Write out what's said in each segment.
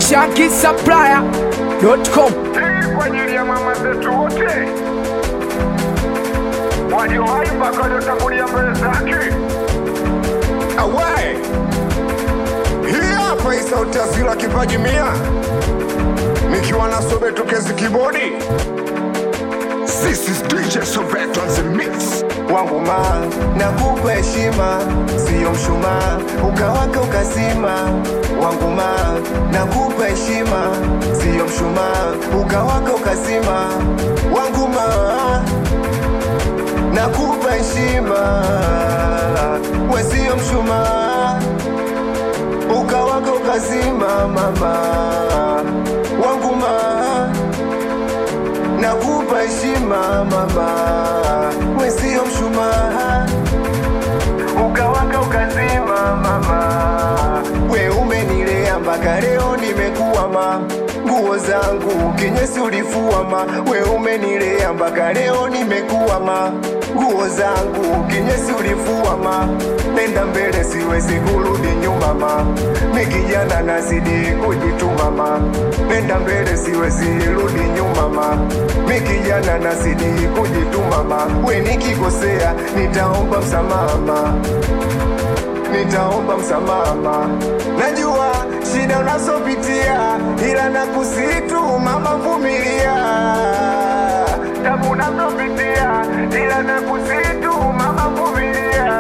shankisupplier.com. Hii kwa ajili ya mama zetu wote waliowahi mpaka waliotangulia mbele zake. Awe hii hapa hii sauti ya Zila kipaji mia nikiwa na Sobeto Kezi kibodi. This is DJ Sobeto on the mix. wangu ma nakupa heshima, siyo mshumaa ukawaka ukazima. Wangu ma nakupa heshima, siyo mshumaa ukawaka ukazima. Wangu ma nakupa heshima, we siyo mshumaa ukawaka ukazima. Mama wangu ma nakupa heshima mama, we sio mshumaa, ukawaka ukazima mama, we umenilea mpaka leo nimekuwa ma nguo zangu kinyesi ulifua ma, we umenilea mpaka leo nimekuwa ma nguo zangu kinyesi ulifua ma, nenda mbele siwezi kurudi nyuma ma, mi kijana nazidi kujituma ma, nenda mbele siwezi rudi nyuma ma, mi kijana nazidi kujituma ma, we nikikosea nitaomba msamaha ma nitaomba msamaha. Najua shida unazopitia, ila nakusitu mama, vumilia. Tabu unazopitia, ila nakusitu mama, vumilia.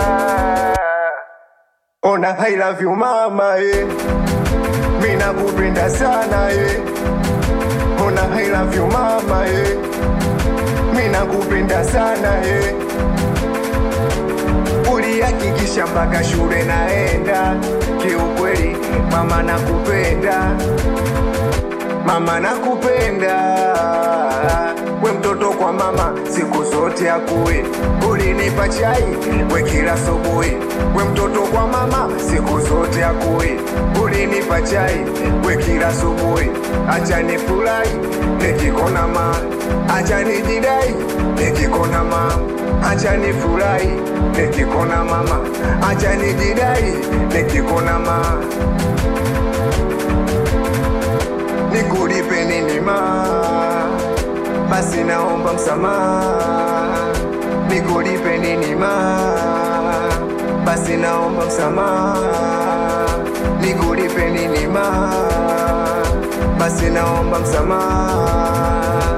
Ona I love you mama, eh. Mimi nakupenda sana eh. Ona I love you mama, eh. Mimi nakupenda sana eh ulihakikisha mpaka shule naenda. Kiukweli mama nakupenda, mama nakupenda. We mtoto kwa mama siku zote akuwe, ulinipa chai we kila asubuhi. We mtoto kwa mama siku zote akuwe, ulinipa chai we kila asubuhi. Acha nifurahi nikikona ma, acha nijidai nikikona ma, acha nifurahi nikikona mama, acha nijidai nikikona ma nikulipe nini ma, basi naomba msamaha. Nikulipe nini ma, basi naomba msamaha. Nikulipe nini ma, basi naomba msamaha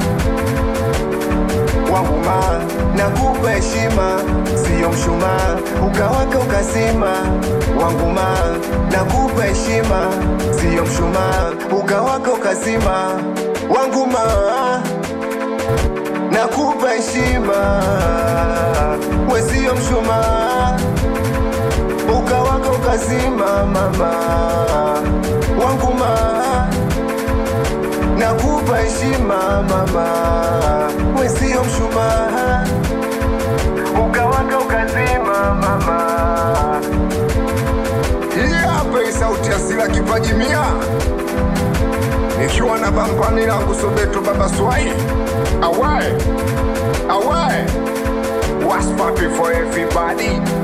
wangu ma nakupa heshima, siyo mshumaa ukawaka ukazima. Wangu ma nakupa heshima, siyo mshumaa ukawaka ukazima. Wangu ma nakupa heshima, we siyo mshumaa ukawaka ukazima. Mama wangu ma nakupa heshima mama, we sio mshumaa, ukawaka ukazima mama. Hii hapa hii sauti ya Zila kipaji mia nikiwa na bampani langu Sobeto baba Swai. Awae awae, what's poppin for everybody?